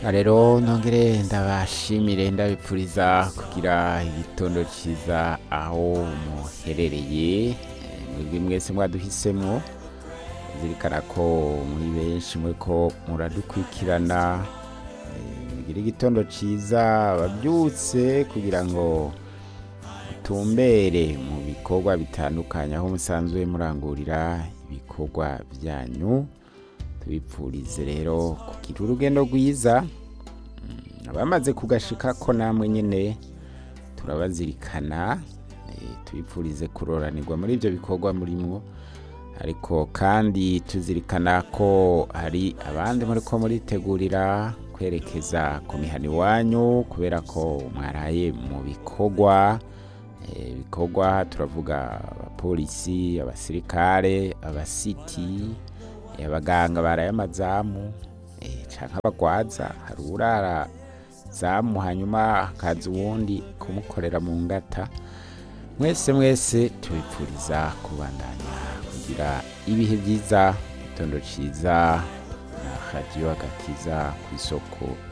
rero nongere ndabashimire ndabipfuriza kugira igitondo cyiza aho muherereye Eh, mwebwe mwese mwaduhisemo zirikana ko muri benshi mwe ko muradukurikirana Eh, mugire igitondo cyiza ababyutse kugira ngo tumbere mu bikorwa bitandukanye aho musanzwe murangurira ibikorwa byanyu tubipfurize rero kugira urugendo rwiza Mm, abamaze kugashika ko namwe nyine turabazirikana eh, tubipfurize kuroranirwa muri ibyo bikorwa murimo ariko kandi tuzirikana ko hari abandi muri ko muritegurira kwerekeza ku mihana iwanyu kubera ko mwaraye mu bikorwa Eh, ibikorwa turavuga abapolisi abasirikare abasiti eh, abaganga baraye amazamu eh, canke abagwaza hari urara zamu hanyuma hakaza uwundi kumukorera mu ngata mwese mwese tubipfuriza kubandanya kugira ibihe byiza igitondo ciza na radiyo agakiza ku isoko